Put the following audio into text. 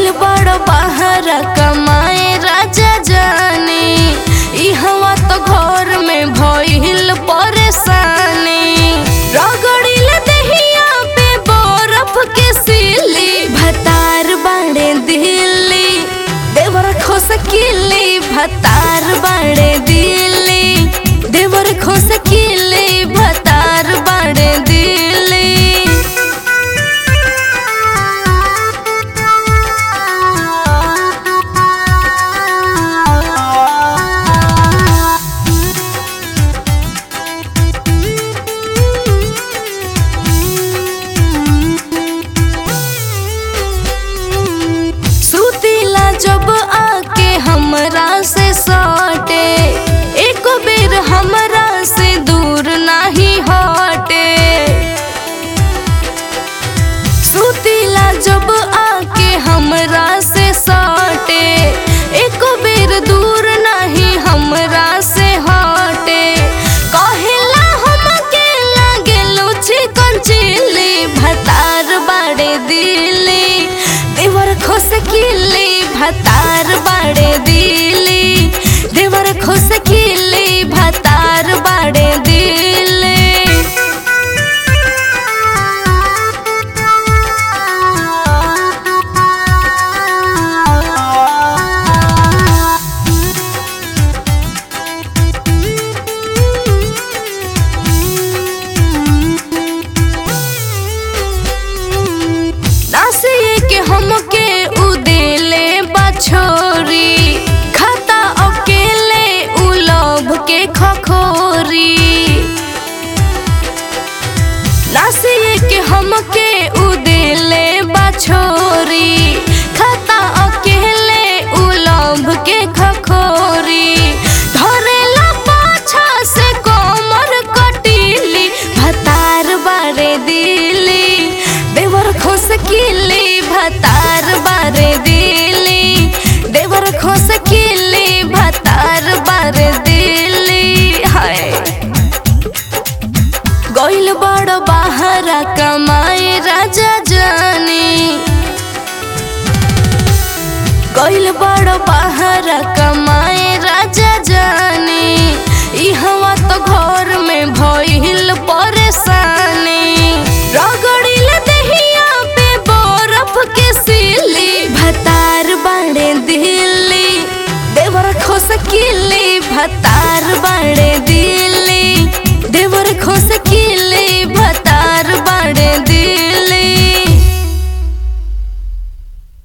गइल बड़ बाहर कमाए राजा जाने इहवा तो घर में भइल परेशानी रगड़िल दहिया पे बरफ के सिली भतार बाड़े दिल्ली देवर खोस किली भतार बाड़े दिल्ली देवर खोस किली भतार बाड़े दिल्ली सुतीला जब आके हमरा से सटे एक बेर हमरा से दूर नाही हटे सुतीला जब आके हमरा से सटे एक बेर दूर नाही हमरा से हटे कहेला हमके लागेलु चिकन चिल्ली भतार बाड़े दिल्ली देवर खोस किल्ली भतार बाड़े दिल्ली देवर खोस किल्ली भतार बाड़े दिल्ली नासिए के हमके उदेले बछोरी खाता अकेले उ लोभ के खखोरी नासिए के हमके उदेले बछोरी खाता अकेले उ लोभ के खखोरी धरेला पाछा से कोमर कटीली भतार बारे दिली देवर खोस किली भतार बारे दिली देवर खोस किली भतार बारे दिली हाय गइल बड़ बाहर कमाए राजा जानी गइल बड़ बाहर